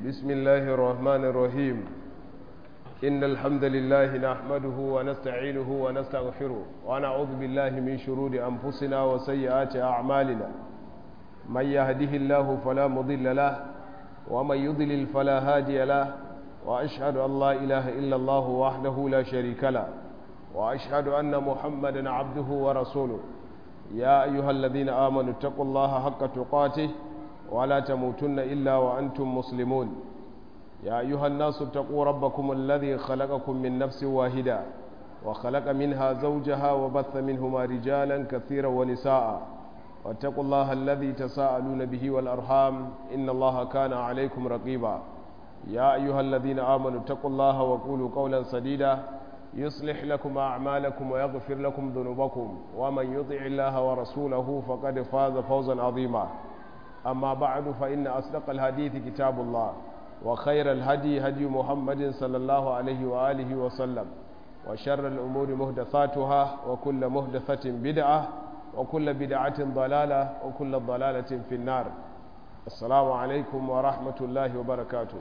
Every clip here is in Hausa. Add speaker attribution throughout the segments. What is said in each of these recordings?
Speaker 1: بسم الله الرحمن الرحيم إن الحمد لله نحمده ونستعينه ونستغفره ونعوذ بالله من شرور أنفسنا وسيئات أعمالنا من يهده الله فلا مضل له ومن يضلل فلا هادي له وأشهد أن لا إله إلا الله وحده لا شريك له وأشهد أن محمدا عبده ورسوله يا أيها الذين آمنوا اتقوا الله حق تقاته ولا تموتن إلا وأنتم مسلمون يا أيها الناس اتقوا ربكم الذي خلقكم من نفس واحدة وخلق منها زوجها وبث منهما رجالا كثيرا ونساء واتقوا الله الذي تساءلون به والأرحام إن الله كان عليكم رقيبا يا أيها الذين آمنوا اتقوا الله وقولوا قولا سديدا يصلح لكم أعمالكم ويغفر لكم ذنوبكم ومن يطع الله ورسوله فقد فاز فوزا عظيما أما بعد فإن أصدق الحديث كتاب الله وخير الهدي هدي محمد صلى الله عليه وآله وسلم وشر الأمور مهدثاتها وكل مهدثة بدعة وكل بدعة ضلالة وكل ضلالة في النار السلام عليكم ورحمة الله وبركاته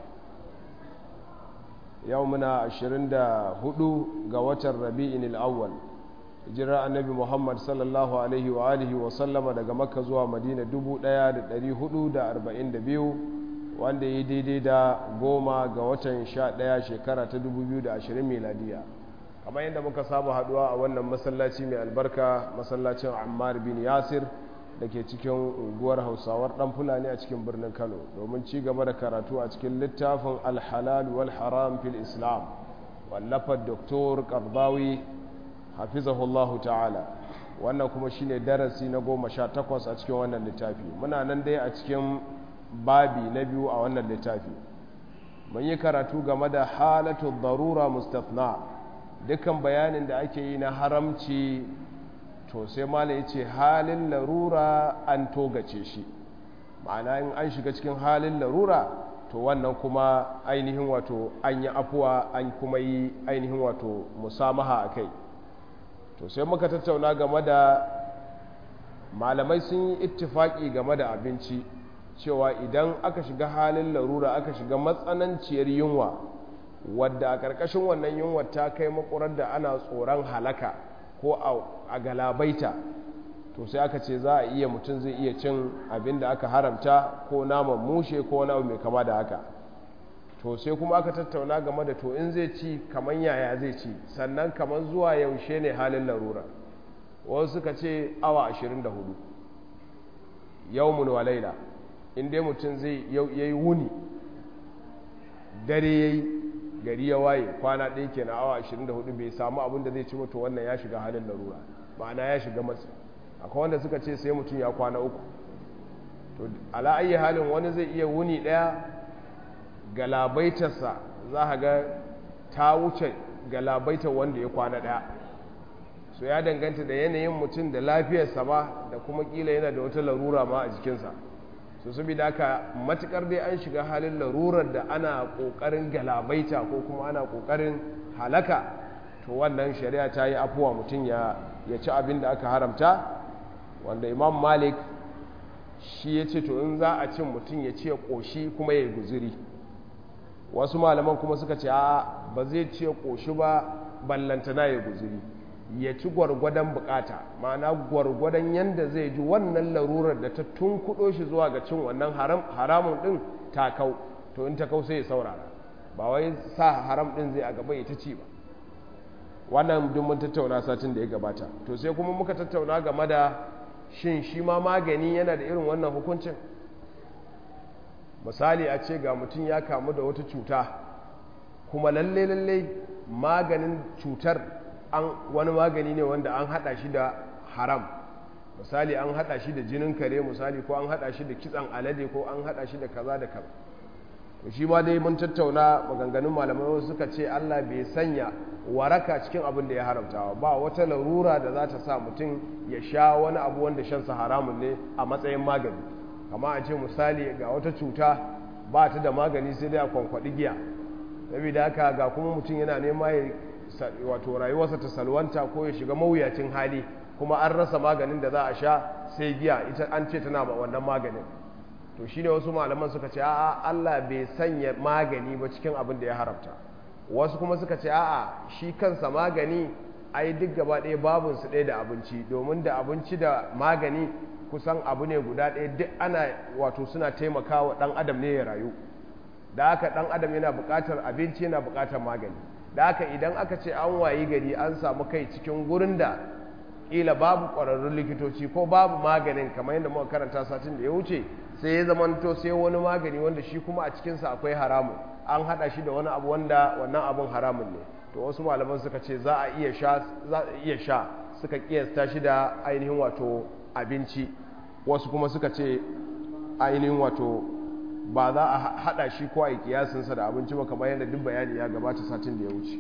Speaker 1: يومنا عشرين دا هدو قوة الربيع الأول jira annabi muhammad sallallahu alaihi wa alihi wa sallama daga makka zuwa madina 1442 wanda ya daidai da goma ga watan 11 shekara ta 2020 miladiya kamar yadda muka saba haduwa a wannan masallaci mai albarka masallacin ammar bin yasir da ke cikin unguwar hausawar dan fulani a cikin birnin kano domin ci gaba da karatu a cikin littafin alhalal wal haram fil islam wallafar doktor karbawi hafizahullahu ta'ala wannan kuma shine darasi na goma sha takwas a cikin wannan littafi muna nan dai a cikin babi na biyu a wannan littafi mun yi karatu game da halatu darura mustafna dukkan bayanin da ake yi na haramci to sai mala ya ce halin larura an togace shi ma'ana in an shiga cikin halin larura to wannan kuma ainihin wato an yi afuwa an kuma yi ainihin wato musamaha a kai to sai muka tattauna game da malamai sun yi ittifaki game da abinci cewa idan aka shiga halin larura aka shiga matsananciyar yunwa wadda a ƙarƙashin wannan yunwa ta kai makurar da ana tsoron halaka ko a galabaita to sai aka ce za a iya mutum zai iya cin abin da aka haramta ko naman mushe ko wani abu mai kama da haka to sai kuma aka tattauna game da to in zai ci kaman yaya zai ci sannan kaman zuwa yaushe ne halin larura wasu suka ce awa 24 yawmun wa laila in dai mutum zai yayi wuni dare yayi gari ya waye kwana ɗaya ke na awa 24 bai samu abin da zai ci mutu wannan ya shiga halin larura ma'ana ya shiga matsi akwai wanda suka ce sai mutum ya kwana uku to ala ayi halin wani zai iya wuni ɗaya galabaitarsa za a ga ta wuce galabaitar wanda ya kwana ɗaya so ya danganta da yanayin mutum da lafiyarsa ba da kuma kila yana da wata larura ma a jikinsa so saboda haka matukar dai an shiga halin larurar da ana ƙoƙarin galabaita ko kuma ana ƙoƙarin halaka to wannan shari'a ta yi afuwa mutum ya ci abin da aka haramta wanda imam malik shi ya ce to in za a cin mutum ya ce ƙoshi kuma ya yi guziri wasu malaman kuma suka ce a ba zai ce ƙoshi ba ballantana ya guzuri ya ci gwargwadon bukata ma'ana gwargwadon yadda zai ji wannan larurar da ta tunkuɗo shi zuwa ga cin wannan haramun ɗin ta kau to in ta kau sai ya saurara ba wai sa haram ɗin zai a gaba ya ta ci ba wannan duk mun tattauna satin da ya gabata to sai kuma muka tattauna game da shin shi ma magani yana da irin wannan hukuncin misali a ce ga mutum ya kamu da wata cuta kuma lalle lalle maganin cutar an wani magani ne wanda an hada shi da haram misali an hada shi da jinin kare misali ko an hada shi da kitsan alade ko an hada shi da kaza da kaza to shi ma dai mun tattauna maganganun malamai wasu suka ce Allah bai sanya waraka cikin abin da ya haramtawa ba wata larura da za ta sa mutum ya sha wani abu wanda shansa haramun ne a matsayin magani kama a ce misali ga wata cuta ba ta da magani sai dai a kwankwaɗi giya saboda haka ga kuma mutum yana nema ya wato rayuwarsa ta salwanta ko ya shiga mawuyacin hali kuma an rasa maganin da za a sha sai giya ita an ce tana wannan maganin to shine wasu malaman suka ce a'a Allah bai sanya magani ba cikin abin da ya haramta wasu kuma suka ce a'a shi kansa magani ai duk gaba ɗaya babinsu ɗaya da abinci domin da abinci da magani kusan abu ne guda ɗaya duk ana wato suna taimakawa ɗan adam ne ya rayu da haka ɗan adam yana buƙatar abinci yana buƙatar magani da haka idan aka ce an wayi gari an samu kai cikin gurin da ƙila babu ƙwararrun likitoci ko babu maganin kamar yadda muka karanta satin da ya wuce sai ya zamanto sai wani magani wanda shi kuma a cikinsa akwai haramun an haɗa shi da wani abu wanda wannan abun haramun ne to wasu malaman suka ce za a iya sha za a iya sha suka kiyasta shi da ainihin wato abinci wasu kuma suka ce ainihin wato ba za a hada shi ko a yi kiyasinsa da abinci ba kamar yadda duk bayani ya gabata satin da ya wuce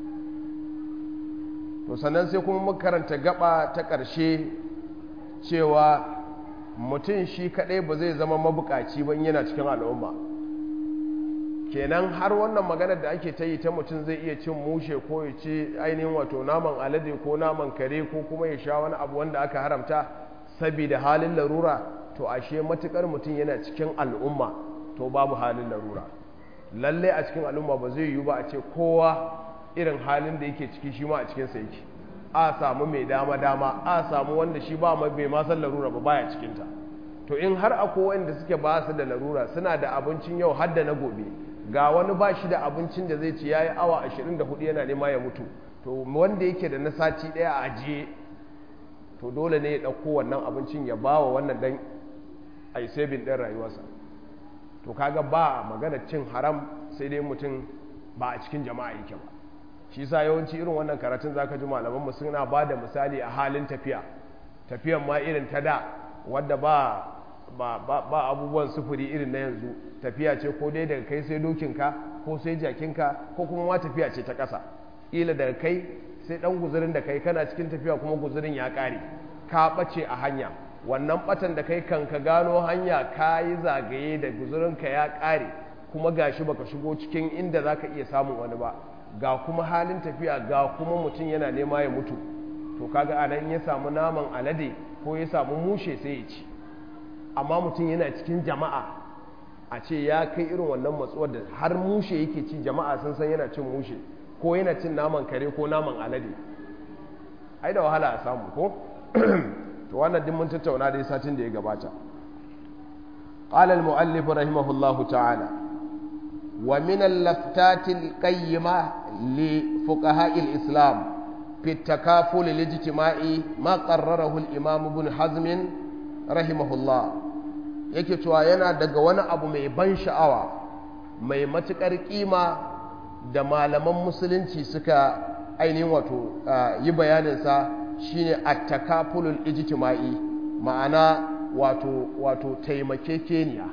Speaker 1: to sannan sai kuma makaranta gaba ta ƙarshe cewa mutum shi kaɗai ba zai zama mabukaci ba yana cikin al'umma kenan har wannan maganar da ake ta yi ta mutum zai iya cin mushe ko ya ci ainihin wato naman alade ko naman kare ko kuma ya sha wani abu wanda aka haramta saboda halin larura to ashe matukar mutum yana cikin al'umma to babu halin larura lalle a cikin al'umma ba zai yiwu ba a ce kowa irin halin da yake ciki shi ma a cikinsa yake a samu mai dama dama a samu wanda shi ba bai ma san larura ba baya cikinta to in har akwai wanda suke ba su da larura suna da abincin yau har da na gobe ga wani ba shi da abincin da zai ci ya yi awa 24 yana nema ya mutu to wanda yake da na sati ɗaya a ajiye to dole ne ya ɗauko wannan abincin ya ba wa wannan dan a yi sabin ɗin rayuwarsa to kaga ba magana cin haram sai dai mutum ba a cikin jama'a yake ba shi sa yawanci irin wannan karatun zaka ji malamanmu suna ba da misali a halin tafiya tafiyan ma irin ta da wadda ba ba, ba, ba abubuwan sufuri irin na yanzu tafiya ce ko dai daga kai sai dokinka ko sai jakinka ko kuma ma tafiya ce ta ƙasa ila daga kai sai ɗan guzurin da kai kana cikin tafiya kuma guzurin ya ƙare ka ɓace a hanya wannan ɓatan da kai kan ka gano hanya ka yi zagaye da guzurinka ya ƙare kuma gashi baka shigo cikin inda za ka iya samun wani ba ga kuma halin tafiya ga kuma mutum yana nema ya mutu to kaga anan ya samu naman alade ko ya samu mushe sai ya ci amma mutum yana cikin jama'a a ce ya kai irin wannan matsuwar da har mushe yake ci jama'a sun san yana cin mushe ko yana cin naman kare ko naman alade ai da wahala a samu ko to wannan din mun tattauna dai satin da ya gabata قال المؤلف رحمه الله تعالى ومن اللفتات القيمة لفقهاء الإسلام في التكافل الاجتماعي ما قرره الإمام ابن حزم رحمه الله yake cewa yana daga wani abu mai ban sha'awa mai matuƙar ƙima da malaman musulunci suka ainihin wato yi bayaninsa shine attakafulul ijtima'i ma'ana wato wato taimakekeniya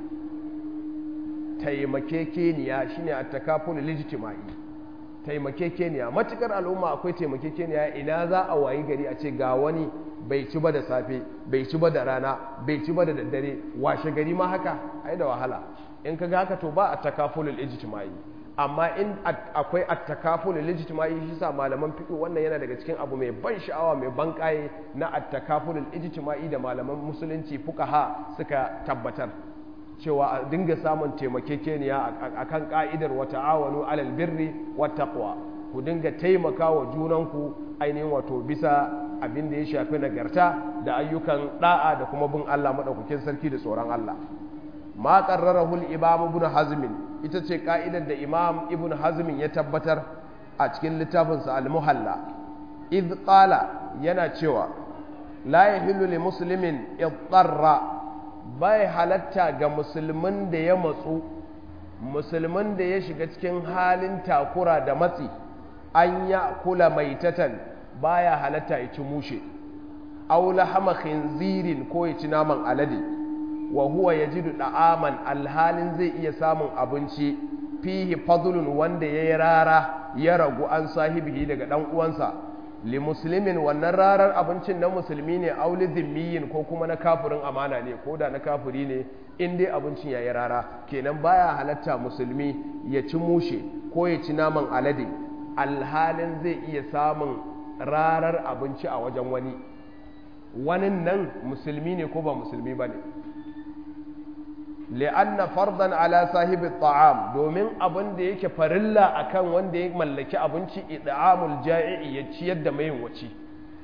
Speaker 1: taimakekeniya shine attakafulul ijtima'i taimakekeniya matukar al'umma akwai taimakekeniya ina za a wayi gari a ce ga wani bai ci ba da safe bai ci ba da rana bai ci ba da daddare washe gari ma haka ai da wahala in ka ga haka to ba attakafulul ijtima'i amma in akwai attakafulul ijtima'i shi sa malaman fiqh wannan yana daga cikin abu mai ban sha'awa mai ban kaye na attakafulul ijtima'i da malaman musulunci fuqaha suka tabbatar cewa a dinga samun taimakekeniya akan ka'idar wa ta'awanu alal birri wat taqwa ku dinga taimakawa junanku ainihin wato bisa abin da ya shafi nagarta da ayyukan da'a da kuma bin Allah madaukakin sarki da tsoron Allah ma qarrarahu al-imam ibn hazm ita ce ka'idar da imam ibn hazm ya tabbatar a cikin littafinsa al-muhalla id qala yana cewa la yahillu li muslimin idarra bai halatta ga musulmin da ya matsu musulmin da ya shiga cikin halin takura da matsi an ya kula maitatan baya halatta ya ci mushe aw lahama khinzirin ko ya ci naman alade wa huwa yajidu da'aman alhalin zai iya samun abinci fihi fadlun wanda yayi rara ya ragu an sahibihi daga dan uwansa li muslimin wannan rarar abincin na musulmi ne auli zimmiyin ko kuma na kafirin amana ne ko da na kafiri ne in dai abincin yayi rara kenan baya halatta musulmi ya ci mushe ko ya ci naman alade alhalin zai iya samun rarar abinci a wajen wani wani nan musulmi ne ko ba musulmi ba ne li'anna fardan ala sahibi ta'am domin abin da yake farilla akan wanda ya mallaki abinci id'amul ja'i ya ciyar da mai waci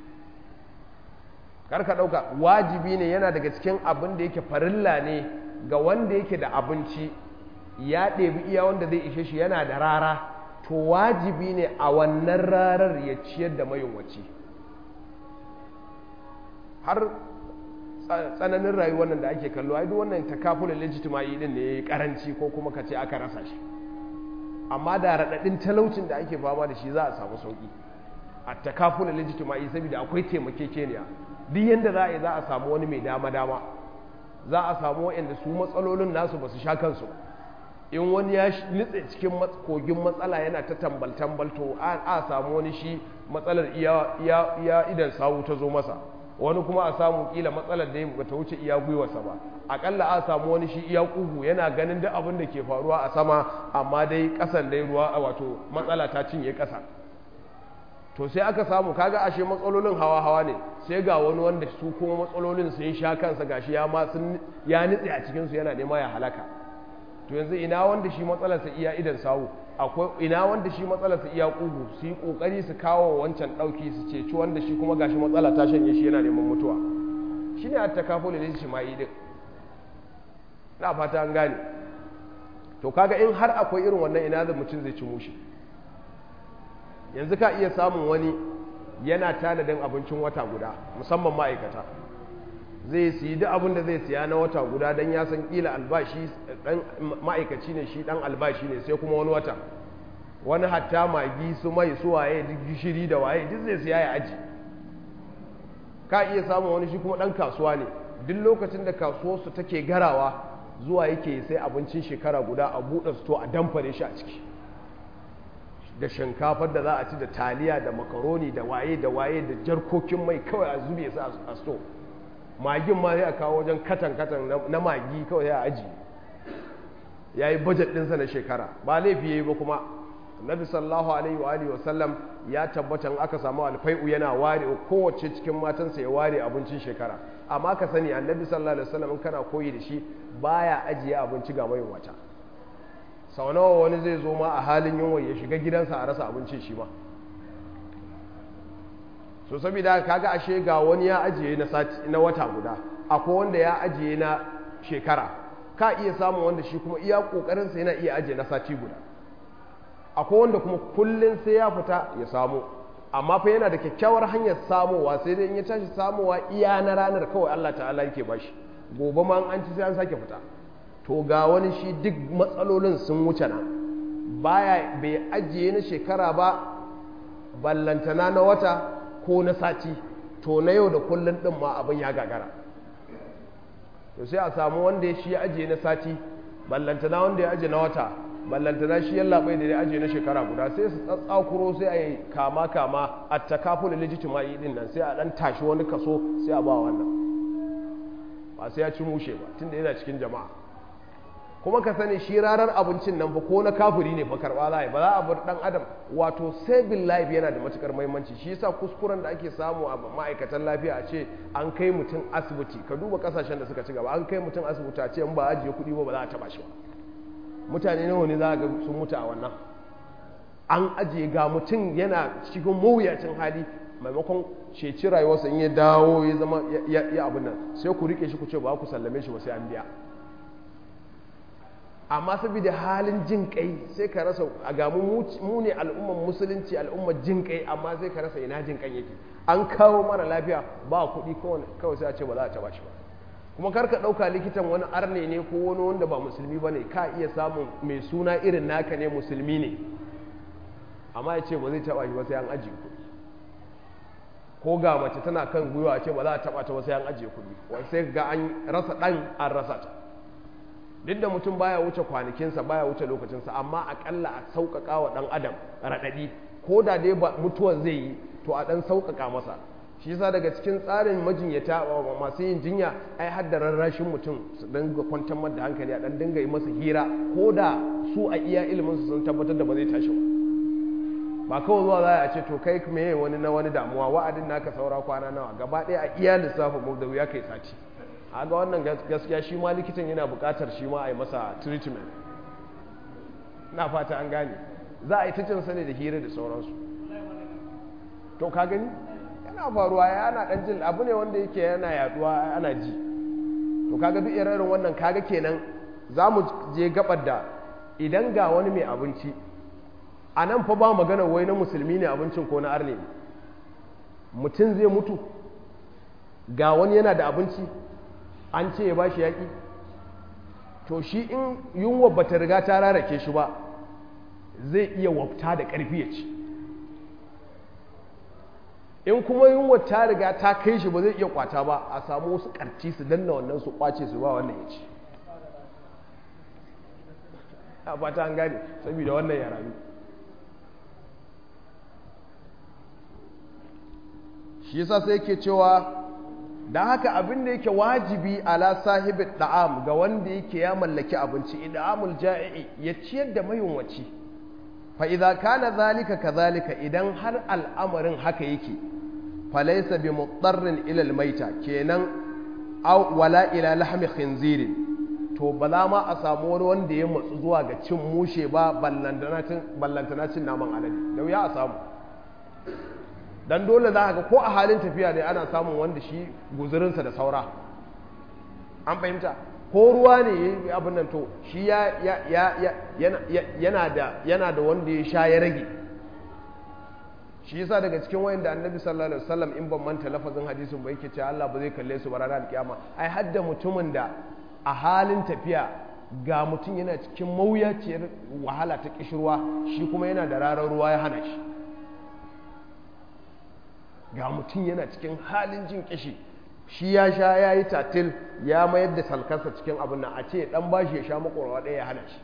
Speaker 1: karka dauka wajibi ne yana daga cikin abin da yake farilla ne ga wanda yake da abinci ya ɗebi iya wanda zai ishe shi yana da rara to wajibi ne a wannan rarar ya ciyar da mai waci har tsananin rayuwar nan da ake kallo ai duk wannan takafulin legitimai din ne yayi karanci ko kuma kace aka rasa shi amma da radadin talaucin da ake fama da shi za a samu sauki a takafulin legitimai saboda akwai taimakekeniya duk yanda za a yi za a samu wani mai dama dama za a samu wanda su matsalolin nasu ba su sha kansu in wani ya nitse cikin kogin matsala yana ta tambal tambal to a samu wani shi matsalar iya idan sawu ta zo masa wani kuma a samu kila matsalar da ba ta wuce iya gwiwarsa ba akalla a samu wani shi iya kugu yana ganin duk abin da ke faruwa a sama amma dai kasan dai ruwa a wato matsala ta cinye kasa to sai aka samu kaga ashe matsalolin hawa hawa ne sai ga wani wanda su kuma matsalolin sun sha kansa gashi ya ma sun ya nitse a cikin su yana nema ya halaka to yanzu ina wanda shi matsalarsa iya idan sawu akwai ina wanda shi matsalarsa iya kugu su yi kokari su kawo wancan dauki su ceci wanda shi kuma gashi matsala ta shanye shi yana neman mutuwa shine at takaful lil shima'i din na fata an gane to kaga in har akwai irin wannan ina da mutum zai ci mushi yanzu ka iya samun wani yana tanadin abincin wata guda musamman ma'aikata zai siyi duk abin da zai siya na wata guda don ya san kila albashi dan ma'aikaci ne shi dan albashi ne sai kuma wani wata wani hatta magi su mai su waye duk gishiri da waye duk zai siya ya aji ka iya samun wani shi kuma dan kasuwa ne duk lokacin da kasuwarsu take garawa zuwa yake sai abincin shekara guda a buɗe sto a damfare shi a ciki da shinkafar da za a ci da taliya da makaroni da waye da waye da jarkokin mai kawai a zube su a sto magin ma sai a kawo wajen katan-katan na magi kawai ya aji ya yi bajet ɗinsa na shekara ba laifi ya yi ba kuma nabi sallahu alaihi wa alihi wasallam ya tabbatan aka samu alfai'u yana ware kowace cikin matansa ya ware abincin shekara amma ka sani annabi sallallahu alaihi wasallam in kana koyi da shi baya ajiye abinci ga mai wata sau nawa wani zai zo ma a halin yunwa ya shiga gidansa a rasa abincin shi ma so saboda kaga ashe ga wani ya ajiye na sati na wata guda akwai wanda ya ajiye na shekara ka iya samun wanda shi kuma iya kokarin sa yana iya ajiye na sati guda akwai wanda kuma kullun sai ya fita ya samu amma fa yana da kyakkyawar hanyar samowa sai dai in ya tashi samowa iya na ranar kawai Allah ta'ala yake bashi gobe ma an ci sai an sake fita to ga wani shi duk matsalolin sun wuce na baya bai ajiye na shekara ba ballantana na wata ko na sati to na yau da kullun din ma abin ya gagara to sai a samu wanda shi ya ajiye na sati ballantana wanda ya ajiye na wata ballantana shi yalla bai da ya ajiye na shekara guda sai su tsatsakuro sai a yi kama kama a takaful legitimai din nan sai a dan tashi wani kaso sai a ba wannan ba sai ya ci mushe ba tunda yana cikin jama'a kuma ka sani shi ranar abincin nan fa ko na kafiri ne fa karba za ba za a bar dan adam wato saving life yana da matukar muhimmanci shi yasa kuskuren da ake samu a ma'aikatan lafiya a ce an kai mutum asibiti ka duba kasashen da suka ci gaba an kai mutum asibiti a ce in ba ajiye kuɗi ba ba za a taba shi ba mutane nawa ne za ga sun mutu a wannan an ajiye ga mutum yana cikin mawuyacin hali maimakon ceci rayuwarsa in ya dawo ya zama ya abin nan sai ku rike shi ku ce ba ku sallame shi ba sai an biya amma saboda halin jin kai sai ka rasa a gamu mu ne al'ummar musulunci al'ummar jin kai amma sai ka rasa ina jin kan yake an kawo mara lafiya ba kuɗi kawai sai a ce ba za a taba shi ba kuma kar ka ɗauka likitan wani arne ne ko wani wanda ba musulmi ba ne ka iya samun mai suna irin naka ne musulmi ne amma ya ce ba zai taba shi ba sai an ajiye kuɗi ko ga mace tana kan gwiwa a ce ba za a taba ta ba sai an ajiye kuɗi sai ga an rasa ɗan an rasa ta duk da mutum baya wuce kwanakinsa baya wuce lokacinsa amma akalla a sauƙaƙa wa ɗan adam raɗaɗi ko da dai ba mutuwan zai yi to a ɗan sauƙaƙa masa shi yasa daga cikin tsarin majinyata masu yin jinya ai har da rarrashin mutum su dinga kwantar da hankali a ɗan dinga yi masa hira ko da su a iya ilimin su sun tabbatar da ba zai tashi ba ba kawai zuwa za a ce to kai me wani na wani damuwa wa'adin naka saura kwana nawa gaba ɗaya a iya lissafin mu da wuya kai sati a ga wannan gaskiya shi ma likitan yana buƙatar shi ma a yi masa treatment na fata an gane za a yi ta cin sani da hira da sauransu to ka gani yana faruwa yana dan jin abu ne wanda yake yana yaduwa ana ji to kaga duk irin wannan kaga kenan za mu je gabar da idan ga wani mai abinci a nan fa ba magana wai na musulmi ne abincin ko na arne mutum zai mutu ga wani yana da abinci an ce ya ba shi yaƙi to shi in yunwa ba ta riga ta rarake shi ba zai iya wafta da ƙarfi ya ci in kuma yunwa ta riga ta kai shi ba zai iya kwata ba a samu wasu ƙarci su danna wannan su kwace su ba wannan ya ci a fata an gane saboda wannan ya rayu shi yasa sai yake cewa da haka abin da yake wajibi ala sahibi da'am ga wanda yake ya mallaki abinci idamul ja'i ya ciyar da mayunwaci fa idza kana zalika kadhalika idan har al'amarin haka yake falaysa bi mudarrin ila al-maita kenan aw wala ila lahmi khinzirin to ba za ma a samu wani wanda ya matsu zuwa ga cin mushe ba ballantana cin naman alade da wuya a samu dan dole za ga ko a halin tafiya ne ana samun wanda shi guzurinsa da saura an fahimta ko ruwa ne abin nan to shi yana da wanda ya sha ya rage shi yasa daga cikin wayan da annabi sallallahu alaihi wasallam in ban manta lafazin hadisin ba yake cewa Allah ba zai kalle su ba ranar kiyama ai hadda mutumin da a halin tafiya ga mutum yana cikin mawuyaciyar wahala ta kishirwa shi kuma yana da rarar ruwa ya hana shi ga mutum yana cikin halin jin kishi shi ya sha ya yi tatil ya mayar da salkarsa cikin abin nan a ce dan bashi ya sha makwarwa ɗaya ya hana shi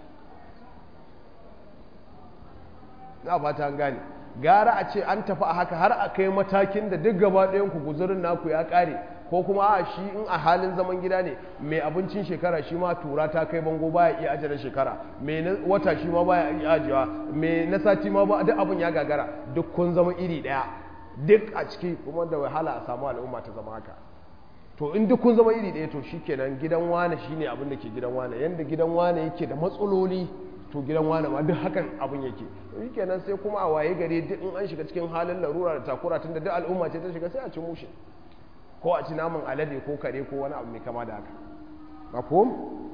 Speaker 1: na fata an gane gara a ce an tafi a haka har a kai matakin da duk gaba ɗayan ku guzurin naku ya ƙare ko kuma a shi in a halin zaman gida ne mai abincin shekara shi ma tura ta kai bango baya iya ajiye shekara mai wata shi ma baya iya ajiyewa mai na sati ma ba duk abin ya gagara duk kun zama iri ɗaya duk a ciki kuma da wahala a samu al'umma ta zama haka to in duk kun zama iri ɗaya to shikenan gidan wane shine abin da ke gidan wane yanda gidan wane yake da matsaloli to gidan wane ma duk hakan abin yake shikenan sai kuma a waye gari duk in an shiga cikin halin larura da takura tunda duk al'umma ce ta shiga sai a ci mushe ko a ci naman alade ko kare ko wani abu mai kama da haka mafhum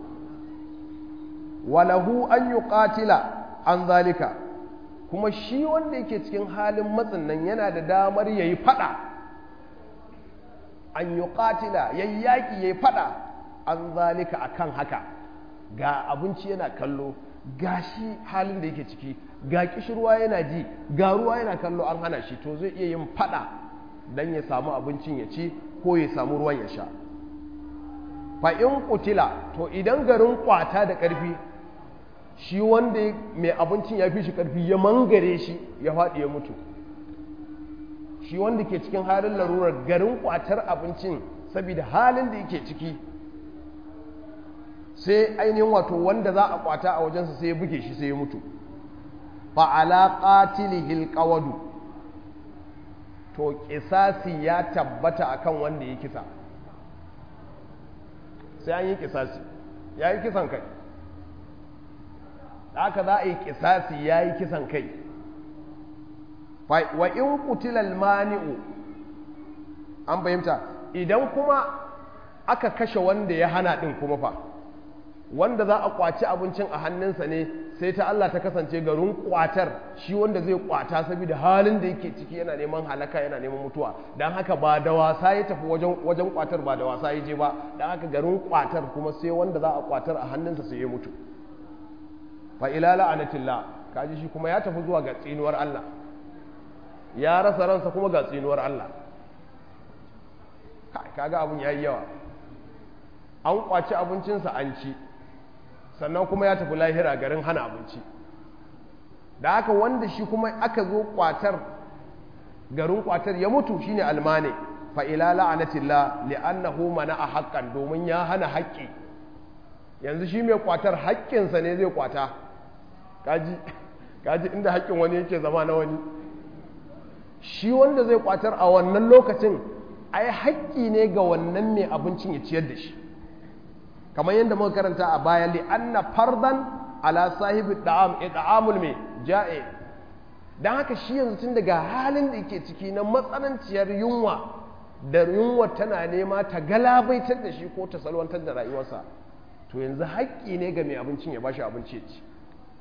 Speaker 1: walahu an yuqatila an zalika kuma shi wanda yake cikin halin matsin nan yana da damar yayi fada an yuqatila yayi yaki yayi fada an zalika akan haka ga abinci yana kallo ga shi halin da yake ciki ga kishirwa yana ji ga ruwa yana kallo an hana shi to zai iya yin fada dan ya samu abincin ya ci ko ya samu ruwan ya sha fa in kutila to idan garin kwata da ƙarfi shi wanda mai abincin ya fi shi ƙarfi ya mangare shi ya faɗi ya mutu shi wanda ke cikin halin larurar garin kwatar abincin saboda halin da yake ciki sai ainihin wato wanda za a kwata a wajensa sai ya buge shi sai ya mutu fa ala qatilihil qawadu to kisasi ya tabbata akan wanda ya kisa sai an yi kisasi ya yi kisan kai da aka za a yi kisasi ya yi kisan kai wa in kutilal mani'u an fahimta idan kuma aka kashe wanda ya hana ɗin kuma fa wanda za a kwaci abincin a hannunsa ne sai ta Allah ta kasance garin kwatar shi wanda zai kwata saboda halin da yake ciki yana neman halaka yana neman mutuwa don haka ba da wasa ya tafi wajen kwatar ba da wasa ya je ba don haka garin kwatar kuma sai wanda za a kwatar a hannunsa sai ya mutu fa ila la'anatillah kaji shi kuma ya tafi zuwa ga tsinuwar Allah ya rasa ransa kuma ga tsinuwar Allah kaga abun yayi yawa an kwaci abincinsa an ci sannan kuma ya tafi lahira garin hana abinci da haka wanda shi kuma aka zo kwatar garin kwatar ya mutu shine almane fa ila la'anatillah li'annahu mana'a haqqan domin ya hana haƙƙi yanzu shi mai kwatar haƙƙinsa ne zai kwata kaji kaji inda haƙƙin wani yake zama na wani shi wanda zai kwatar a wannan lokacin ai haƙƙi ne ga wannan mai abincin ya ciyar da shi kamar yadda muka karanta a baya li anna fardan ala sahibi da'am it'amul mai ja'i dan haka shi yanzu tun daga halin da yake ciki na matsananciyar yunwa da yunwa tana nema ta galabaitar da shi ko ta salwantar da rayuwarsa to yanzu haƙƙi ne ga mai abincin ya bashi abinci ya ci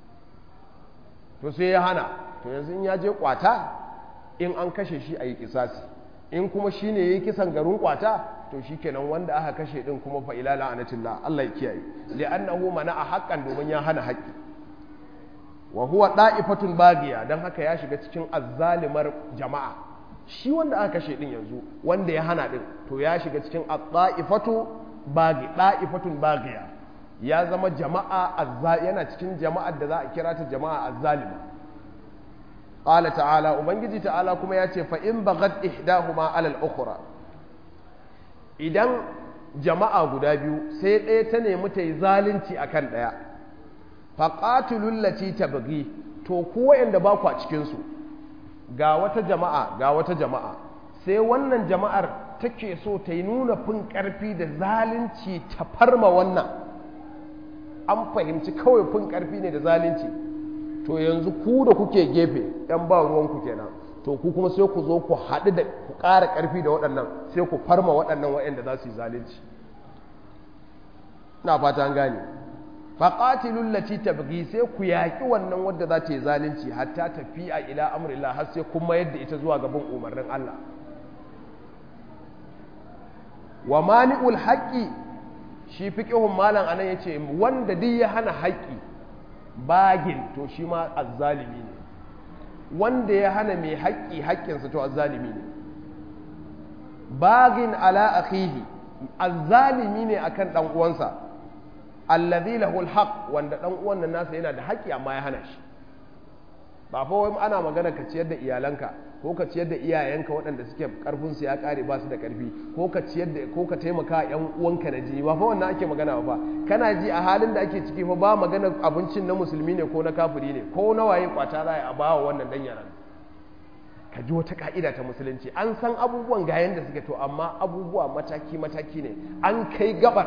Speaker 1: to sai ya hana to yanzu in ya je kwata in an kashe shi a yi kisasi in kuma shi ne ya yi kisan garin kwata to shi kenan wanda aka kashe din kuma fa ila la'anatillah Allah ya kiyaye li'annahu mana a haƙƙan domin ya hana haƙƙi wa huwa da'ifatun bagiya dan haka ya shiga cikin azzalimar jama'a shi wanda aka kashe din yanzu wanda ya hana din to ya shiga cikin at-da'ifatu bagi da'ifatun bagiya ya zama jama'a yana cikin jama'ar da za a kira ta jama'a azzalima qala ta'ala ubangiji ta'ala kuma ya ce fa in baghat ihdahuma 'ala al-ukhra idan jama'a guda biyu sai ɗaya ta nemi ta yi zalunci akan ɗaya fa qatilul lati tabghi to ku wayanda ba ku a cikin su ga wata jama'a ga wata jama'a sai wannan jama'ar take so ta yi nuna fin ƙarfi da zalunci ta farma wannan an fahimci kawai fin ƙarfi ne da zalunci to yanzu ku da kuke gefe ‘yan ba ruwanku kenan to ku kuma sai ku zo ku haɗu da ku ƙara ƙarfi da waɗannan sai ku farma waɗannan waɗanda za su yi zalunci na fata an gane faƙatilun lati tabgi sai ku yaƙi wannan wadda za ta yi zalunci hatta tafi a ila amrillah har sai kuma yadda ita zuwa gaban umarnin Allah wa mani'ul haƙƙi shi fiƙihun malam anan ya ce wanda duk ya hana haƙƙi bagin to shi ma azzalimi ne wanda ya hana mai haƙƙi haƙƙinsa to azzalimi ne bagin ala akhihi azzalimi ne akan dan uwansa allazi lahu alhaq wanda dan uwan nan nasa yana da haƙƙi amma ya hana shi ba fa wai ana magana ka ciyar da iyalanka ko ka ciyar da iyayenka waɗanda suke karfin su ya kare ba su da karfi ko ka ciyar da ko ka taimaka yan uwanka na jini ba fa wannan ake magana ba kana ji a halin da ake ciki fa ba magana abincin na musulmi ne ko na kafiri ne ko na waye kwata za a bawa wannan dan yaran ka ji wata ka'ida ta musulunci an san abubuwan ga yanda suke to amma abubuwa mataki mataki ne an kai gabar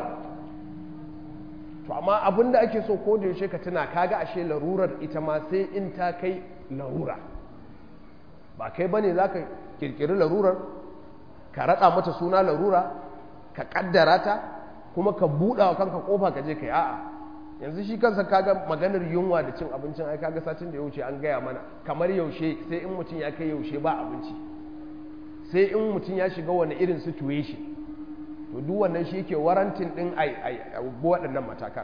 Speaker 1: to amma abin da ake so ko da yaushe ka tuna kaga ashe larurar ita ma sai in ta kai larura ba kai bane za ka kirkiri larurar ka raɗa mata suna larura ka ƙaddara ta kuma ka buɗa wa kanka ƙofa ka je ka yi a'a yanzu shi kansa kaga maganar yunwa da cin abincin ai kaga satin da ya wuce an gaya mana kamar yaushe sai in mutum ya kai yaushe ba abinci sai in mutum ya shiga wani irin situation to duk wannan shi ke warantin din ai ai waɗannan matakan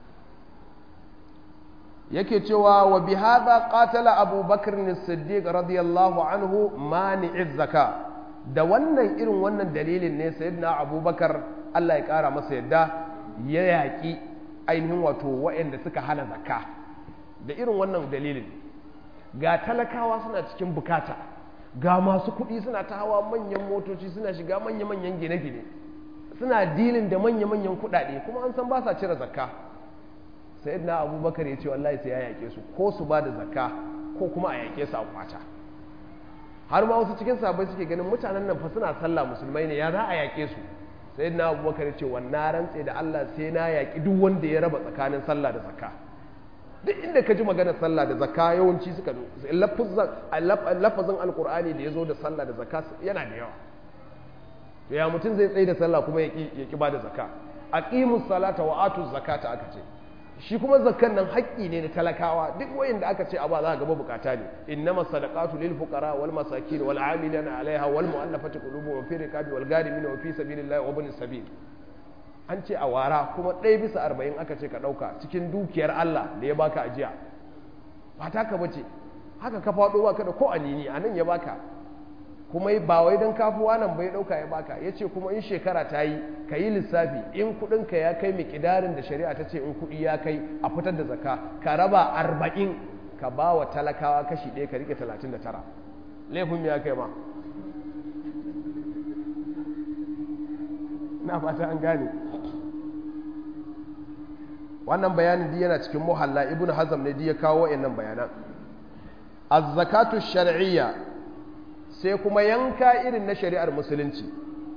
Speaker 1: yake cewa wa bi hadha qatala Abu Bakr as-Siddiq radiyallahu anhu mani'iz zaka da wannan irin wannan dalilin ne sayyidina Abu Bakar Allah ya kara masa yadda ya yaƙi ainihin wato waɗanda suka hana zakka da irin wannan dalilin ga talakawa suna cikin bukata ga masu kuɗi suna ta hawa manyan motoci suna shiga manya-manyan gine-gine suna dilin da manya-manyan kuɗaɗe kuma an san ba sa cire zakka sai na abubakar ya ce wallahi sai ya yaƙe su ko su ba da zakka ko kuma a yaƙe su a kwata har ma wasu cikin sabai suke ganin mutanen nan fa suna sallah musulmai ne ya za a yaƙe su sai na abubakar ya ce wannan rantse da Allah sai na yaƙi duk wanda ya raba tsakanin sallah da zakka duk inda ka ji maganar sallah da zakka yawanci suka lafazin alkur'ani da ya zo da sallah da zakka yana da yawa to ya mutum zai tsaye da sallah kuma ya ƙi ba da zakka aqimus salata wa atuz zakata aka ce shi kuma zakkan nan haƙƙi ne na talakawa duk wayanda aka ce a ba za ka gaba bukata ne innama sadaqatu lil fuqara wal masakin wal amilina alaiha wal mu'allafati qulubuhum fi riqabi wal gharimin wa fi sabilillahi wa ibn sabil an ce a wara kuma ɗaya bisa arba'in aka ce ka ɗauka cikin dukiyar Allah da ya baka ajiya ba ta ka bace haka ka faɗo baka da ko anini a nan ya baka kuma ba wai don kafuwa nan bai ɗauka ya baka ya ce kuma in shekara ta yi ka yi lissafi in kuɗinka ya kai miƙidarin da shari'a ta ce in kuɗi ya kai a fitar da zaka ka raba arba'in ka ba wa talakawa kashi ɗaya ka rike talatin da tara laifin ya kai ma na fata an gane wannan bayanin di yana cikin muhalla ibn hazam ne di ya kawo wa'annan bayanan az-zakatu shar'iyya sai kuma yanka irin na shari'ar musulunci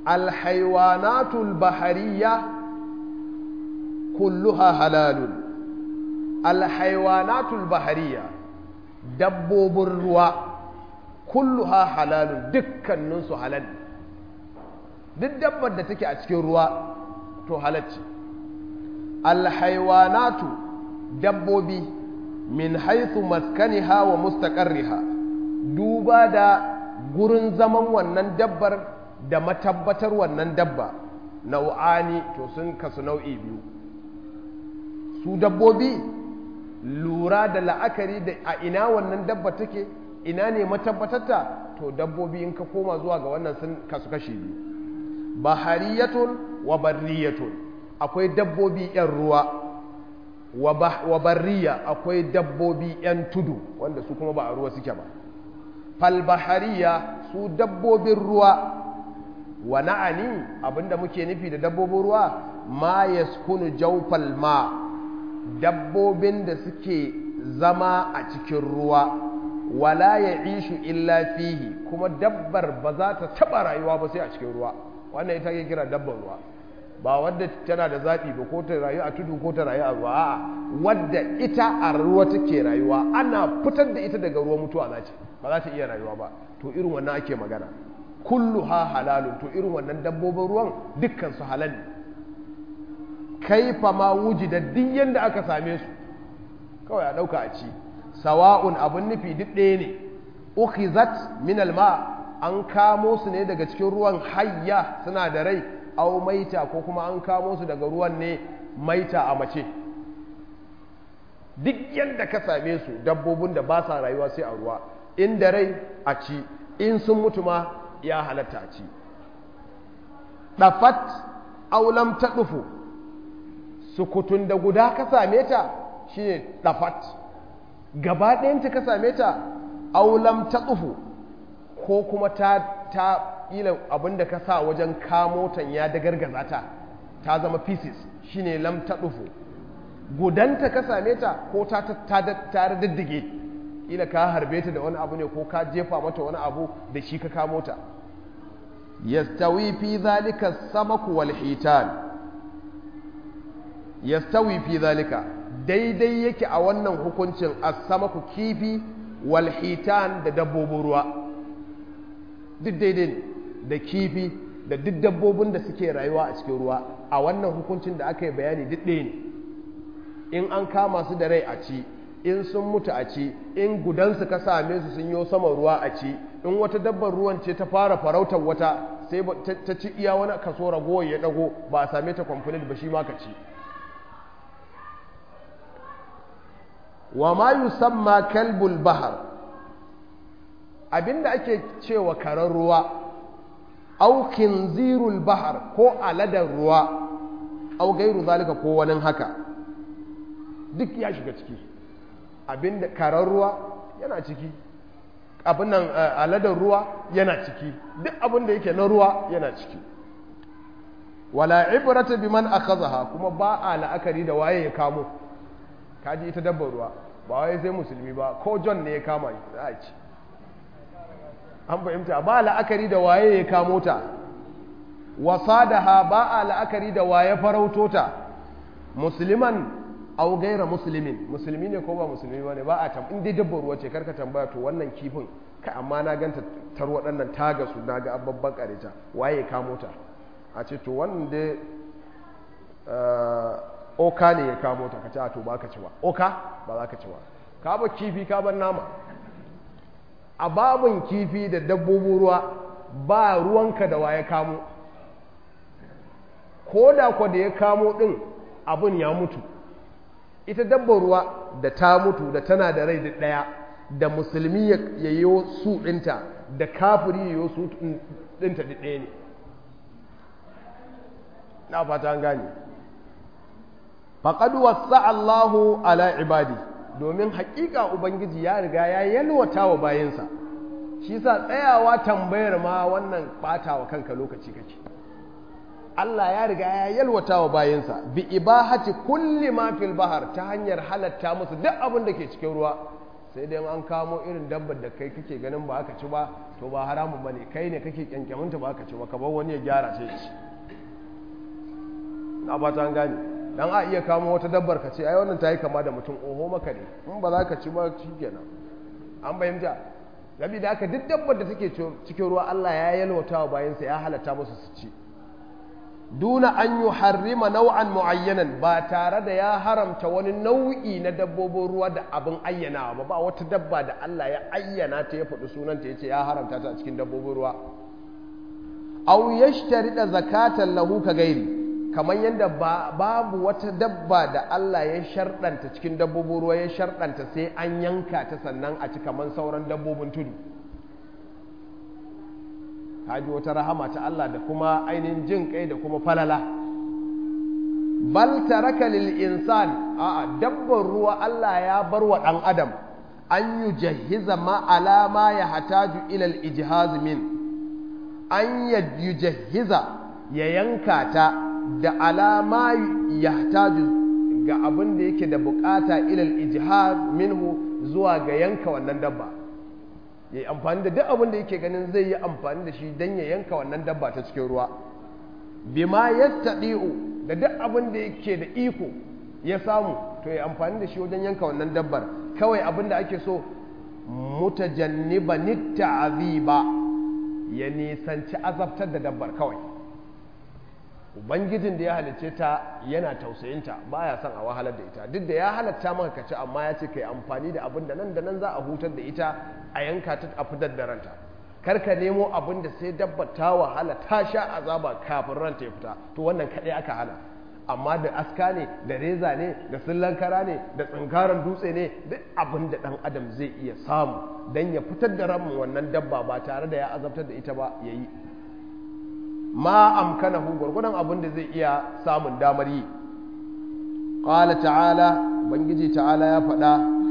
Speaker 1: alhaiwanatul bahariya kulluha halalun alhaiwanatul bahariya dabbobin ruwa kulluha halalun dukkaninsu halal duk dabbar da take a cikin ruwa to halacci alhaiwanatu dabbobi min haithu maskaniha wa mustaqarriha duba da gurin zaman wannan dabbar da matabbatar wannan dabba nau'ani to sun kasu nau'i biyu su dabbobi lura da la'akari da a ina wannan dabba take ina ne matabbatarta to dabbobi in ka koma zuwa ga wannan sun kasu kashi biyu bahariyatun wa barriyatun akwai dabbobi 'yan ruwa wa barriya akwai dabbobi 'yan tudu wanda su kuma ba a ruwa suke ba falbahariya su dabbobin ruwa wa na'ani abinda muke nufi da dabbobin ruwa ma yaskunu jawfal ma dabbobin da suke zama a cikin ruwa wala ya ishu illa fihi kuma dabbar ba za ta taba rayuwa ba sai a cikin ruwa wannan ita ke kira dabbar ruwa ba wadda tana da zaɓi ba ko ta rayu a tudu ko ta rayu a ruwa a'a wadda ita a ruwa take rayuwa ana fitar da ita daga ruwa mutuwa za ce ba za ta iya rayuwa ba to irin wannan ake magana kullu ha halalun to irin wannan dabbobin ruwan dukkan su halal ne kaifa ma wuji da duk yanda aka same su kawai a ɗauka a ci sawa'un abin nufi duk ɗaya ne ukhizat min alma an kamo su ne daga cikin ruwan hayya suna da rai au maita ko kuma an kamo su daga ruwan ne maita a mace duk yadda ka same su dabbobin da ba sa rayuwa sai a ruwa in da rai a ci in sun mutu ma ya halatta a ci ɗafat aulam ta ɗufu sukutun da guda ka same ta shine ɗafat gaba ɗayanta ka same ta aulam ta ɗufu ko kuma ta ta ila abinda ka sa wajen kamo tan ya da gargaza ta ta zama pieces shine lam ta ɗufu gudanta ka same ta ko ta ta diddige ila ka harbe ta da wani abu ne ko ka jefa mata wani abu da shi ka kamo ta yastawi fi zalika samaku wal hitan yastawi fi zalika daidai yake a wannan hukuncin as-samaku kifi wal hitan da dabbobin ruwa duk daidai ne da kifi da duk dabbobin da suke rayuwa a cikin ruwa a wannan hukuncin da aka yi bayani duk ɗaya ne in an kama su da rai a ci in sun mutu a ci in gudansu ka same su sun yi sama ruwa a ci in wata dabbar ruwan ce ta fara farautar wata sai ta ci iya wani kaso ragowar ya dago ba a same ta complete ba shi ma ka ci wa ma yusamma kalbul bahar abinda ake cewa karen ruwa au kinzirul bahar ko aladar ruwa au gairu zalika ko wani haka duk ya shiga ciki abinda karen ruwa yana ciki abin nan aladar ruwa yana ciki duk abin da yake na ruwa yana ciki wala ibrata biman akhadha kuma ba a la'akari da waye ya kamo kaji ita dabbar ruwa ba waye sai musulmi ba ko john ne ya kama za a ci an fahimta ba la'akari da waye ya kamo ta wasadaha ba a la'akari da waye farauto ta musulman au gaira musulmin musulmi ne ko ba musulmi ba ne ba a tam in dai dabbar ruwa ce karka tambaya to wannan kifin ka amma na ganta tar waɗannan taga su na ga ababban kareta waye kamo ta a ce to wannan dai oka ne ya kamo ta ka ce a to ba ka ci ba oka ba za ka ci ba ka ba kifi ka ban nama a babin kifi da dabbobin ruwa ba ruwanka da waye kamo ko da kwa da ya kamo din abin ya mutu ita dabbar ruwa da ta mutu da tana da rai da ɗaya da musulmi ya yi su ɗinta da kafiri ya yi su ɗinta da ɗaya ne na fata an gane faƙadu wasa Allahu ala ibadi domin haƙiƙa Ubangiji ya riga ya yalwata wa bayansa shi sa tsayawa tambayar ma wannan ɓata wa kanka lokaci kake Allah ya riga ya yalwata wa bayansa bi ibahati kulli ma fil bahar ta hanyar halatta musu duk abin da ke cikin ruwa sai dai an kamo irin dabbar da kai kake ganin ba aka ci ba to ba haramun ba ne kai ne kake kyankyaminta ba aka ci ba ka bar wani ya gyara sai ci na ba ta gane dan a iya kamo wata dabbar ka ce ai wannan ta yi kama da mutum oho maka ne in ba za ka ci ba shi kenan an bayyanta gabi da aka duk dabbar da take cikin ruwa Allah ya yalwata wa bayansa ya halatta musu su ci duna an yi harrima nau'an mu'ayyanan ba tare da ya haramta wani nau'i na dabbobin ruwa da abin ayyanawa ba ba wata dabba da Allah ya ayyana ta ya faɗi sunanta ya ce ya haramta ta a cikin dabbobin ruwa aw yashtarida zakatan lahu ka gairi kamar yadda babu wata dabba da Allah ya sharɗanta cikin dabbobin ruwa ya sharɗanta sai an yanka ta sannan a ci kamar sauran dabbobin tudu haji wata rahama ta Allah da kuma ainihin jin kai da kuma falala bal taraka lil insan a'a dabbar ruwa Allah ya bar wa ɗan adam an yi jahiza ma alama ya hataju ilal ijihaz min an yi jahiza ya yanka ta da alama ya hataju ga abin da yake da bukata ilal ijihaz minhu zuwa ga yanka wannan dabba ya yi amfani da duk abin da yake ganin zai yi amfani da shi don ya yanka wannan dabba ta cikin ruwa bima ya da duk abin da yake da iko ya samu to ya amfani da shi wajen yanka wannan dabbar kawai abin da ake so mutajanniba nitta'aziba ya nisanci azabtar da dabbar kawai ubangijin da ya halicce ta yana tausayinta baya son a wahalar da ita duk da ya halatta maka kaci amma ya ce kai amfani da abin da nan da nan za a hutar da ita a yanka ta a fitar da ranta kar ka nemo abin da sai dabbar ta wahala ta sha azaba kafin ranta ya fita to wannan kaɗai aka hana amma da aska ne da reza ne da sillan kara ne da tsinkaran dutse ne duk abin da ɗan adam zai iya samu don ya fitar da ran wannan dabba ba tare da ya azabtar da ita ba ya yi ma amkanahu gwargwadon abin da zai iya samun damar yi ƙala ta'ala bangiji ta'ala ya faɗa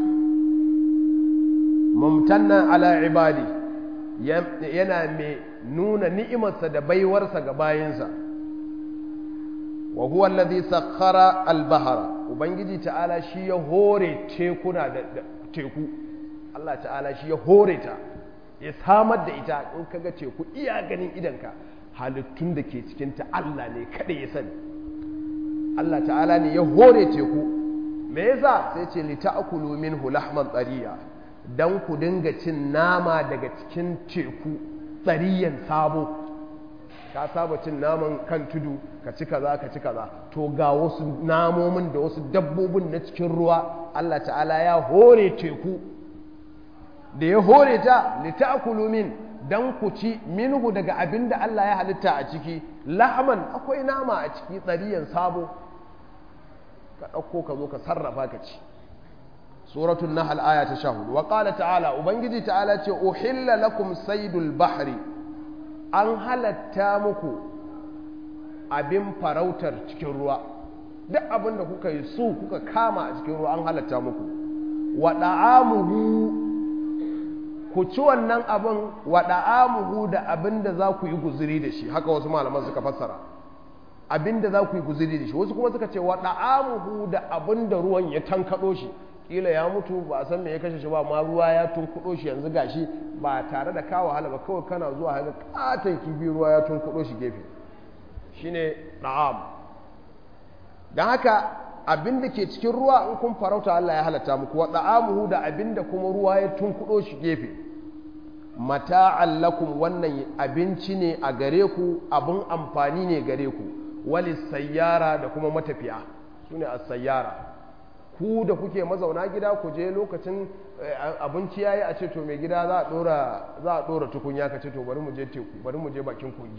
Speaker 1: mumtannan ala ibadi yana mai nuna ni'imarsa da baiwarsa ga bayinsa wa huwa alladhi sakhara al-bahra ubangiji ta'ala shi ya hore tekuna da teku Allah ta'ala shi ya hore ta ya samar da ita in kaga teku iya ganin idanka halittun da ke cikin ta Allah ne kada ya sani Allah ta'ala ne ya hore teku me yasa sai ce li ta'kulu minhu lahman tsariya dan ku dinga cin nama daga cikin teku tsariyan sabo ka saba cin naman kan tudu ka ci kaza ka ci kaza to ga wasu namomin da wasu dabbobin na cikin ruwa Allah ta'ala ya hore teku da ya hore ta litakulu min dan ku ci minhu daga abin da Allah ya halitta a ciki lahman akwai nama a ciki tsariyan sabo ka ɗauko ka zo ka sarrafa ka ci suratul nahl aya ta 14 wa qala ta'ala ubangiji ta'ala ce uhilla lakum saydul bahri an halatta muku abin farautar cikin ruwa duk abin da kuka yi su kuka kama a cikin ruwa an halatta muku wa da'amuhu ku ci wannan abin wa da'amuhu da abin da za ku yi guzuri da shi haka wasu malaman suka fassara abin da za ku yi guzuri da shi wasu kuma suka ce wa da'amuhu da abin da ruwan ya tankaɗo shi kila ya mutu ba a san me ya kashe shi ba ma ruwa ya tunkuɗo shi yanzu gashi ba tare da kawo wahala ba kawai kana zuwa haka katon kifi ruwa ya tunkuɗo shi gefe shine da'am don haka abin da ke cikin ruwa in kun farauta Allah ya halatta muku wa da'amuhu da abin da kuma ruwa ya tunkuɗo shi gefe mata'an lakum wannan abinci ne a gare ku abin amfani ne gare ku wali sayyara da kuma matafiya su ne a sayyara ku da kuke mazauna gida ku je lokacin abinci yayi a ce to mai gida za a dora za a dora tukunya ka ce to bari mu je teku bari mu je bakin kogi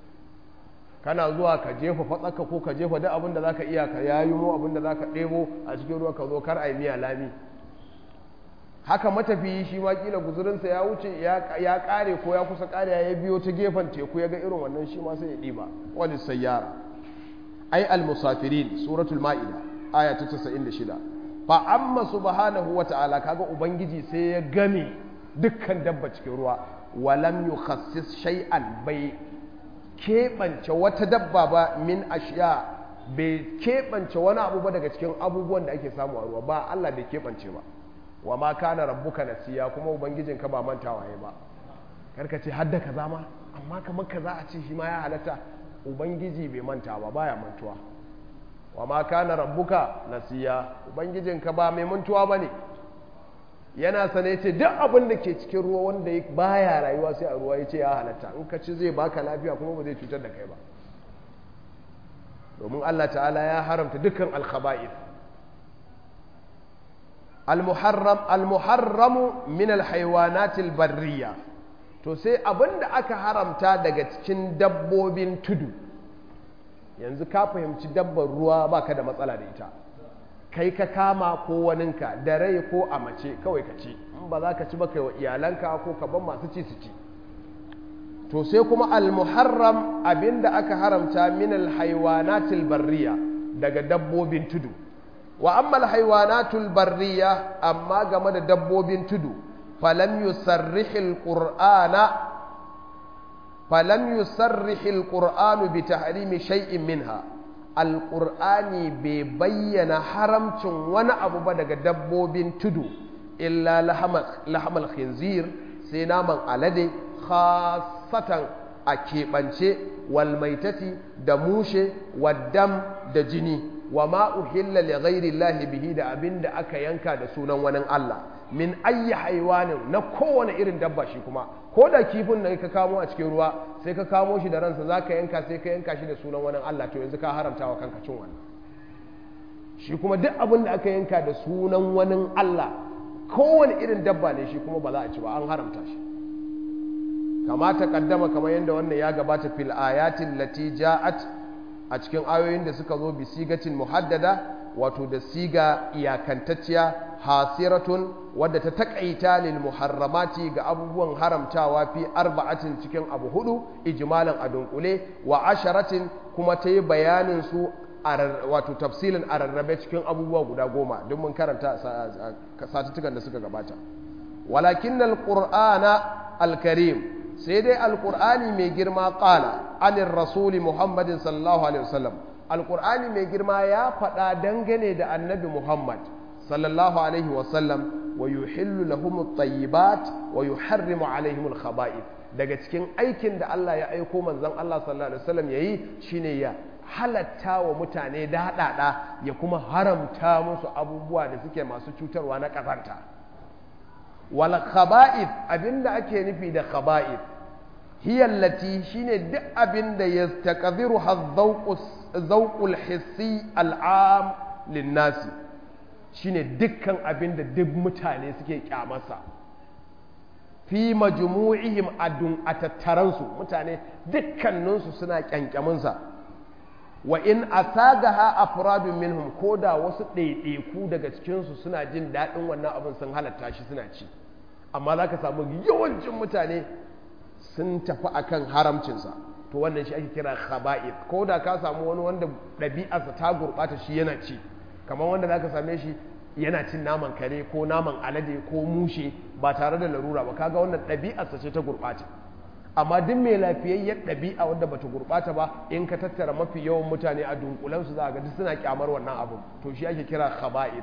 Speaker 1: kana zuwa ka jefa fatsaka ko ka jefa duk abin da zaka iya ka yayi mu abin da zaka ɗebo a cikin ruwa ka zo kar ai miya lami haka matafiyi shi ma kila guzurinsa ya wuce ya kare ko ya kusa kare ya biyo ta gefen teku ya ga irin wannan shi ma sai ya ɗiba wani sayyara ai al-musafirin suratul ma'ida aya ta 96 fa amma subhanahu wa ta'ala kaga ubangiji sai ya game dukkan dabba cikin ruwa walam yukhassis shay'an bai keɓance wata dabba ba min ashiya bai keɓance wani abu ba daga cikin abubuwan da ake samu a ruwa ba Allah bai keɓance ba wa ma kana rabbuka nasiya kuma ubangijinka ba mantawa ya ba karka ce hadda kaza ma amma kamar kaza a ce shi ma ya halatta ubangiji bai manta ba baya mantuwa wa ma kana rabbuka nasiya ubangijinka ba mai mantuwa bane yana sane ce duk abin da ke cikin ruwa wanda baya rayuwa sai a ruwa ya ce ya halatta in ka ci zai baka lafiya kuma ba zai cutar da kai ba domin Allah ta'ala ya haramta dukkan alkhaba'ith al-muharram al-muharramu min al-haywanat al-barriya to sai abinda aka haramta daga cikin dabbobin tudu yanzu ka fahimci dabbar ruwa baka da matsala da ita kai ka kama ko waninka da rai ko a mace kawai ka ci in ba za ka ci ba kai wa iyalanka ko ka ban masu ci su ci to sai kuma al-muharram abinda aka haramta min al-haywanatil barriya daga dabbobin tudu wa amma al-haywanatul barriya amma game da dabbobin tudu falam yusarrihil qur'ana falam yusarrihil qur'anu bi tahrimi shay'in minha al-qur'ani bai bayyana haramcin wani abu ba daga dabbobin tudu illa lahamal khinzir sai naman alade khasatan a keɓance walmaitati da mushe waddam da jini wa ma uhilla li ghairi llahi bihi da abin da aka yanka da sunan wani Allah min ayyi haiwanin na kowane irin dabba shi kuma ko da kifin da ka kamo a cikin ruwa sai ka kamo shi da ransa za ka yanka sai ka yanka shi da sunan wani Allah to yanzu ka haramta wa kanka cin wannan shi kuma duk abin da aka yanka da sunan wani Allah kowane irin dabba ne shi kuma ba za a ci ba an haramta shi kama ta kaddama kamar yadda wannan ya gabata fil ayatin lati ja'at a cikin ayoyin da suka zo bi sigatin muhaddada wato da siga iyakantacciya hasiratun wadda ta takaita lil muharramati ga abubuwan haramtawa fi arba'atin cikin abu hudu ijmalan a dunkule wa asharatin kuma ta yi bayanin su wato tafsilin a rarrabe cikin abubuwa guda goma don mun karanta satuttukan da suka gabata walakin alqur'ana alkarim sai dai alqur'ani mai girma qala anir rasuli muhammadin sallallahu alaihi wasallam alqur'ani mai girma ya faɗa dangane da annabi muhammad sallallahu alaihi wasallam wa yuhillu lahum at-tayyibat wa yuharrimu alaihim al-khaba'ith daga cikin aikin da Allah ya aiko manzon Allah sallallahu alaihi wasallam yayi shine ya halatta wa mutane daɗaɗa ya kuma haramta musu abubuwa da suke masu cutarwa na ƙazanta wal khaba'ith abinda ake nufi da khaba'ith hiya allati shine duk abinda yastaqdiru hadhawqul hissi al'am linnasi shine dukkan abinda duk mutane suke kyamarsa fi majmu'ihim adun atattaransu mutane dukkaninsu suna kyankyaminsa wa in asagaha afradun minhum ko da wasu ɗaiɗaiku daga cikinsu suna jin daɗin wannan abin sun halatta shi suna ci amma za ka samu yawancin mutane sun tafi akan haramcinsa to wannan shi ake kira khaba'ith ko da ka samu wani wanda ɗabi'arsa ta gurɓata shi yana ci kamar wanda za ka same shi yana cin naman kare ko naman alade ko mushe ba tare da larura ba kaga wannan ɗabi'arsa ce ta gurɓata amma duk mai lafiyayyar ɗabi'a wadda bata gurɓata ba in ka tattara mafi yawan mutane a dunkulensu za a ga duk suna kyamar wannan abin to shi ake kira khaba'ith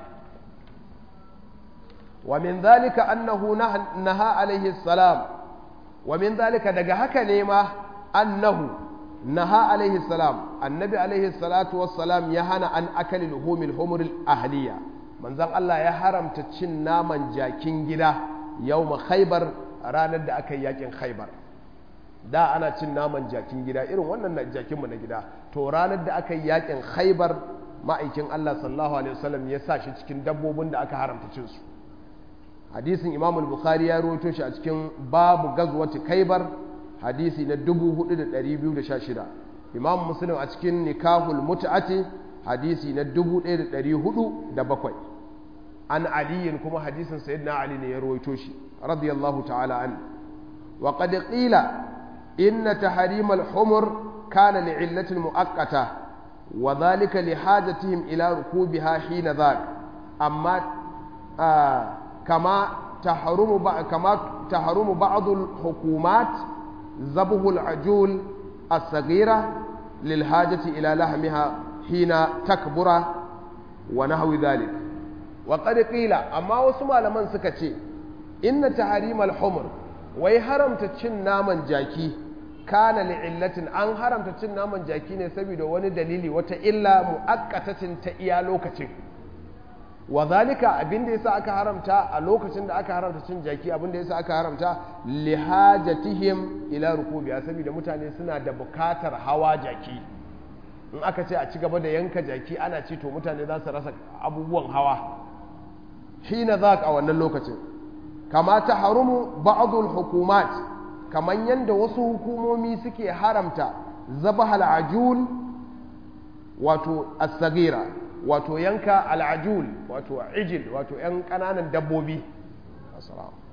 Speaker 1: wa min zalika annahu naha alaihi salam wa min zalika daga haka ne ma annahu naha alaihi salam annabi alaihi salatu wassalam ya hana an akali luhumil humuril ahliya manzon Allah ya haramta cin naman jakin gida yawma khaybar ranar da aka yi yakin khaybar da ana cin naman jakin gida irin wannan jakinmu na gida to ranar da aka yi yakin khaibar ma'aikin Allah sallallahu alaihi wasallam ya sa shi cikin dabbobin da aka haramta cin su hadisin Imam al-Bukhari ya rawaito shi a cikin babu gazwati khaibar hadisi na 4216 Imam Muslim a cikin nikahul mut'ati hadisi na 1407 an aliyin kuma hadisin sayyidina ali ne ya rawaito shi radiyallahu ta'ala an وقد قيل إن تحريم الحمر كان لعلة مؤقتة وذلك لحاجتهم إلى ركوبها حين ذاك أما آه كما تحرم كما تحرم بعض الحكومات ذبح العجول الصغيرة للحاجة إلى لحمها حين تكبر ونحو ذلك wa qad qila amma wasu malaman suka ce inna tahrimal humr wai haramta cin naman jaki kana li'illatin an haramta cin naman jaki ne saboda wani dalili wata illa mu'akkatatin ta iya lokacin wa zalika abinda yasa aka haramta a lokacin da aka haramta cin jaki abinda yasa aka haramta lihajatihim ila rukubiya saboda mutane suna da bukatar hawa jaki in aka ce a ci gaba da yanka jaki ana ci to mutane za su rasa abubuwan hawa hina zak a wannan lokacin kama ta harumu ba'dul hukumat kaman yanda wasu hukumomi suke haramta zabahal ajul wato as-sagira wato yanka al'ajul wato ijil wato ‘yan ƙananan dabbobi assalamu